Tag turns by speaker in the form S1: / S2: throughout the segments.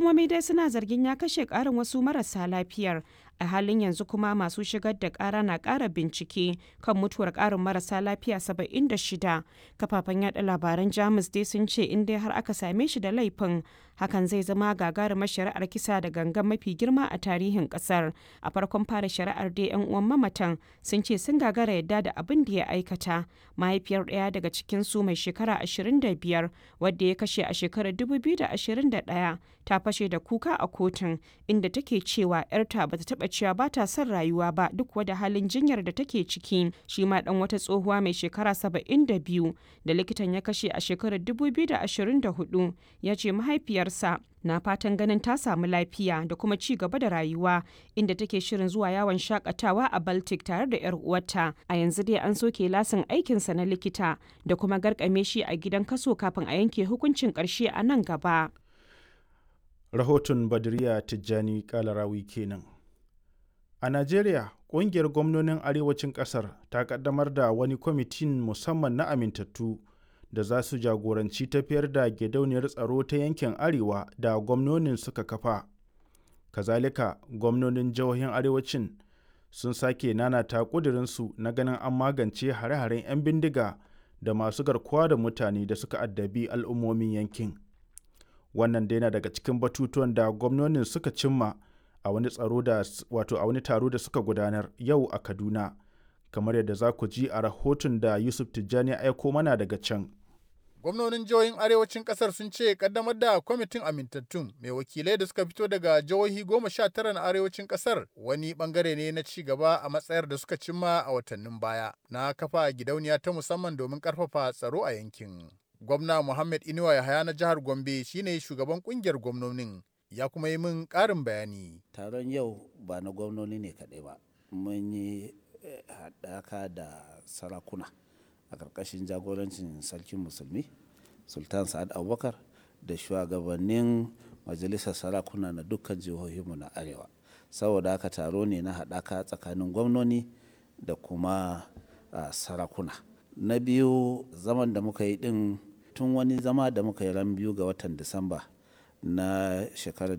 S1: hukumomi dai suna zargin ya kashe ƙarin wasu marasa lafiyar a halin yanzu kuma masu shigar da ƙara na ƙara bincike kan mutuwar ƙarin marasa lafiya 76 kafafen yada labaran jamus dai sun ce in dai har aka same shi da laifin hakan zai zama gagarumar shari'ar kisa da gangan mafi girma a tarihin ƙasar a farkon fara shari'ar dai 'yan uwan mamatan sun ce sun gagara yadda da abin da ya aikata mahaifiyar ɗaya daga cikinsu mai shekara 25 wadda ya kashe a shekarar 2021 ta fashe da kuka a kotun inda take cewa 'yarta bata taɓa cewa ba ta son rayuwa ba duk wada halin jinyar da take ciki shi ma dan wata tsohuwa mai shekara 72 da likitan ya kashe a shekarar 2024 ya ce mahaifiyarsa na fatan ganin ta samu lafiya da kuma ci gaba da rayuwa inda take shirin zuwa yawon shakatawa a baltic tare da yar uwarta a yanzu dai an soke lasin aikinsa na likita da kuma garkame shi a gidan kaso kafin a yanke hukuncin karshe a nan gaba
S2: rahoton badriya tijjani kalarawi kenan a najeriya ƙungiyar gwamnonin arewacin ƙasar ta ƙaddamar da wani kwamitin musamman na amintattu da za su jagoranci tafiyar da gidauniyar tsaro ta yankin arewa da gwamnonin suka kafa kazalika gwamnonin jihohin arewacin sun sake nanata ƙudurinsu na ganin an magance hare-haren 'yan bindiga da masu garkuwa da mutane da suka addabi al'ummomin yankin wannan dai na daga cikin batutuwan da gwamnonin suka cimma a wani tsaro da wato a wani taro da suka gudanar yau a kaduna kamar yadda za ku ji a rahoton da yusuf tijjani ya aiko mana daga can
S3: gwamnonin jihohin arewacin kasar sun ce kaddamar da kwamitin amintattun mai wakilai da suka fito daga jihohi goma sha tara na arewacin kasar wani bangare ne na ci gaba a matsayar da suka cimma a watannin baya na kafa gidauniya ta musamman domin karfafa tsaro a yankin gwamna muhammad inuwa yahaya na jihar gombe shine shugaban kungiyar gwamnonin ya kuma yi min ƙarin bayani
S4: taron yau ba na gwamnoni ne kaɗai ba mun yi haɗaka da sarakuna a ƙarƙashin jagorancin sarkin musulmi sultan sa'ad abubakar da shugabannin majalisar sarakuna na dukkan jihohinmu na arewa saboda haka taro ne na haɗaka tsakanin gwamnoni da kuma sarakuna na biyu zaman da muka yi ɗin tun wani zama da muka yi ran biyu ga watan disamba na shekarar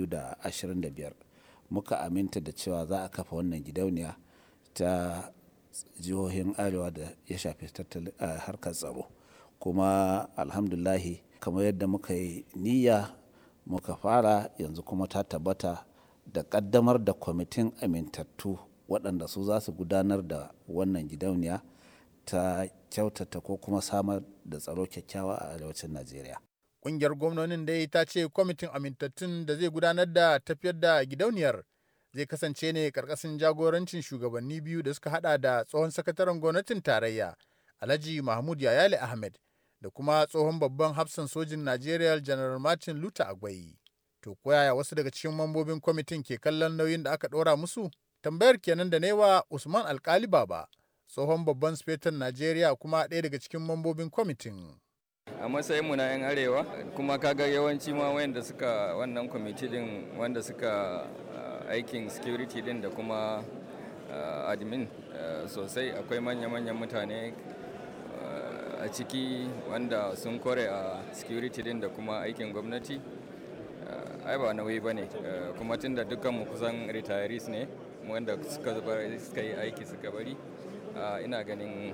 S4: 2025 muka aminta da cewa za a kafa wannan gidauniya ta jihohin arewa da ya shafi harkar tsaro kuma alhamdulahi kamar yadda muka yi niyya muka fara yanzu kuma ta tabbata da kaddamar da kwamitin amintattu waɗanda su za su gudanar da wannan gidauniya ta kyautata ko kuma samar da tsaro kyakkyawa a arewacin najeriya
S3: Ƙungiyar gwamnonin dai ta ce kwamitin amintattun da zai gudanar da tafiyar da gidauniyar zai kasance ne karkashin jagorancin shugabanni biyu da suka hada da tsohon sakataren gwamnatin tarayya Alhaji Mahmud Yayale Ahmed da kuma tsohon babban hafsan sojin Najeriya General Martin Luther Agwai. To koyaya wasu daga cikin mambobin kwamitin ke kallon nauyin da aka ɗora musu? Tambayar kenan da newa Usman Alkali Baba, tsohon babban sufetan Najeriya kuma ɗaya daga cikin mambobin kwamitin.
S5: a matsayin mu na 'yan arewa kuma kaga yawanci ma wanda suka wannan kwamiti din wanda suka aikin security din da kuma admin sosai akwai manya-manyan mutane a ciki wanda sun kore a security din da kuma aikin gwamnati ai ba nauyi ba ne kuma tun da dukkanmu kusan retirees ne wanda suka yi aiki suka bari ina ganin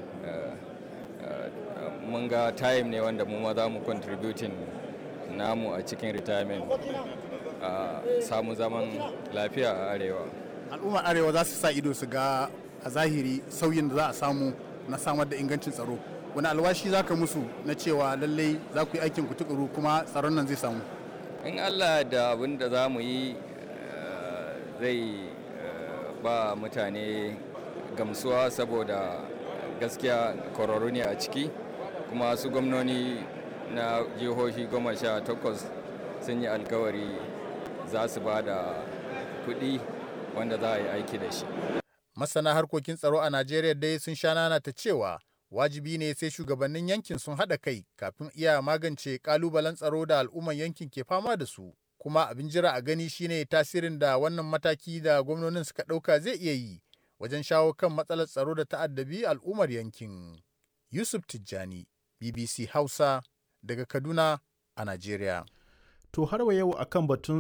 S5: mun ga time ne wanda mu ma za mu contributing namu a cikin retirement a samu zaman lafiya a arewa
S3: al'ummar arewa za su sa ido su ga a zahiri sauyin da za a samu na samar da ingancin tsaro wani alwashi za ka musu na cewa lallai za ku yi aikin ku tukuru kuma tsaron nan zai samu
S5: in allah da abin da za mu yi zai ba mutane gamsuwa saboda gaskiya kwararru ne a ciki kuma su gwamnoni na jihohi goma sha takwas sun yi alkawari za su ba da kuɗi wanda za a yi aiki da shi
S3: masana harkokin tsaro a najeriya dai sun sha nana ta cewa wajibi ne sai shugabannin yankin sun haɗa kai kafin iya magance ƙalubalen tsaro da al'umman yankin ke fama da su kuma abin jira a gani shine tasirin da wannan mataki da gwamnonin suka ɗauka zai iya yi wajen shawo kan matsalar tsaro da ta'addabi al'ummar yankin. Yusuf Tijjani, BBC Hausa, daga Kaduna a Najeriya.
S2: To har wa yau akan batun